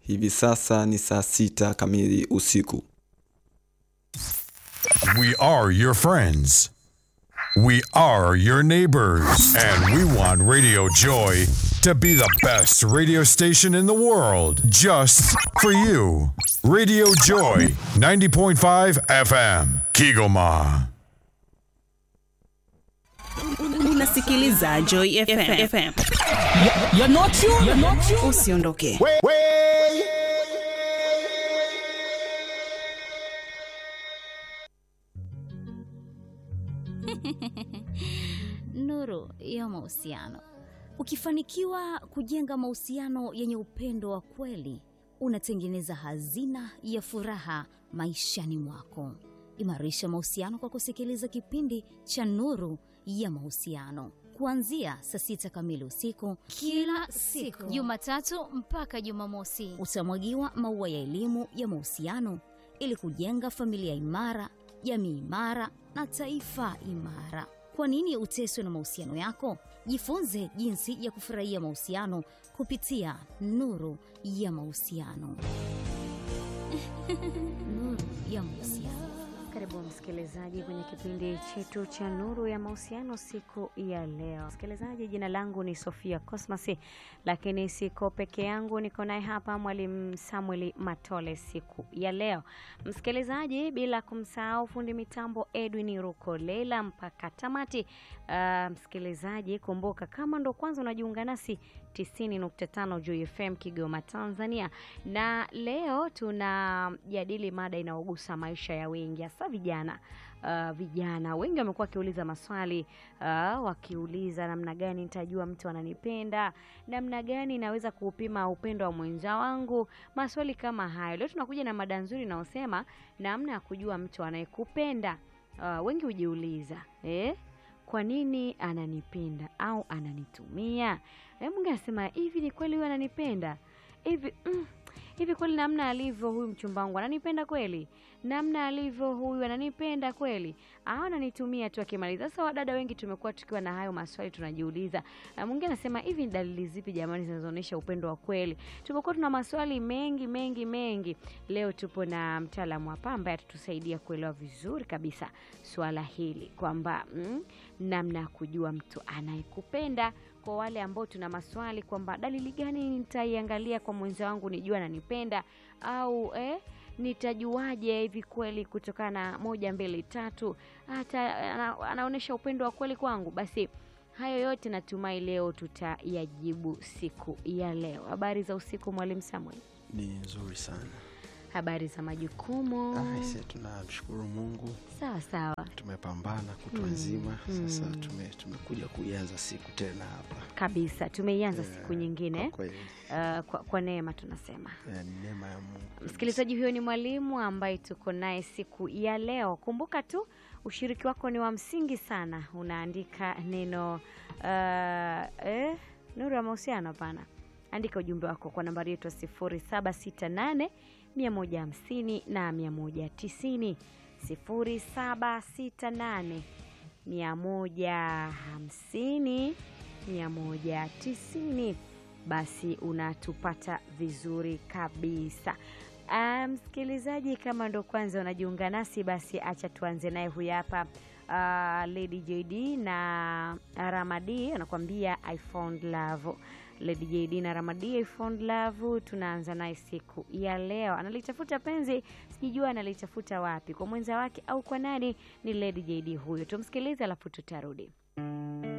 Hivi sasa ni saa sita kamili usiku. We are your friends. We are your neighbors. And we want Radio Joy to be the best radio station in the world just for you. Radio Joy 90.5 FM, Kigoma. Unasikiliza Joy FM. FM. You're not you. You're not you. Usiondoke. Nuru ya mahusiano. Ukifanikiwa kujenga mahusiano yenye upendo wa kweli, unatengeneza hazina ya furaha maishani mwako. Imarisha mahusiano kwa kusikiliza kipindi cha Nuru ya Mahusiano kuanzia saa sita kamili usiku kila siku Jumatatu mpaka Jumamosi. utamwagiwa maua ya elimu ya mahusiano ili kujenga familia imara, jamii imara na taifa imara. Kwa nini uteswe na mahusiano yako? Jifunze jinsi ya kufurahia mahusiano kupitia Nuru ya Mahusiano. Nuru ya Mahusiano. Karibu msikilizaji kwenye kipindi chetu cha Nuru ya Mahusiano siku ya leo. Msikilizaji, jina langu ni Sofia Cosmas, lakini siko peke yangu, niko naye hapa mwalimu Samuel Matole siku ya leo. Msikilizaji, bila kumsahau fundi mitambo Edwin Rukolela mpaka tamati. Uh, msikilizaji, kumbuka kama ndo kwanza unajiunga nasi 90.5 Joy FM Kigoma, Tanzania, na leo tunajadili mada inayogusa maisha ya wengi hasa vijana. Uh, vijana wengi wamekuwa wakiuliza maswali uh, wakiuliza namna gani nitajua mtu ananipenda, namna gani naweza kuupima upendo wa mwenza wangu, maswali kama hayo. Leo tunakuja na mada nzuri inayosema namna ya kujua mtu anayekupenda. Uh, wengi hujiuliza eh, kwa nini ananipenda au ananitumia? Eh, mwingine anasema hivi, ni kweli huyu ananipenda hivi mm, hivi kweli namna alivyo huyu mchumba wangu ananipenda kweli? Namna alivyo huyu ananipenda kweli au ananitumia tu akimaliza? Sasa wadada wengi tumekuwa tukiwa na hayo maswali tunajiuliza. Na mwingine anasema hivi, ni dalili zipi jamani zinazoonyesha upendo wa kweli? Tumekuwa tuna maswali mengi mengi mengi. Leo tupo na mtaalamu hapa ambaye atatusaidia kuelewa vizuri kabisa swala hili kwamba mm, namna ya kujua mtu anayekupenda kwa wale ambao tuna maswali kwamba dalili gani nitaiangalia kwa mwenza wangu nijua ananipenda au eh, nitajuaje hivi kweli kutokana na moja mbili tatu hata ana, anaonyesha upendo wa kweli kwangu basi hayo yote natumai leo tutayajibu siku ya leo habari za usiku mwalimu samuel ni nzuri sana habari za majukumu aise tunamshukuru mungu sawa sawa tumepambana kutwa Mm, nzima sasa mm. tume, tumekuja kuianza siku tena hapa kabisa tumeianza Eh, siku nyingine kwa kweli uh, kwa, kwa neema tunasema eh, ni neema ya mungu msikilizaji huyo ni mwalimu ambaye tuko naye siku ya leo kumbuka tu ushiriki wako ni wa msingi sana unaandika neno uh, eh, nuru ya mahusiano hapana andika ujumbe wako kwa nambari yetu ya 0768 150 na 190 0768 150 190 basi unatupata vizuri kabisa Ah, msikilizaji kama ndo kwanza unajiunga nasi basi acha tuanze naye huyu hapa uh, lady jd na ramadi anakuambia i found love lady jd na ramadi i found love tunaanza naye siku ya leo analitafuta penzi sijijua analitafuta wapi kwa mwenza wake au kwa nani ni lady jd huyo tumsikilize alafu tutarudi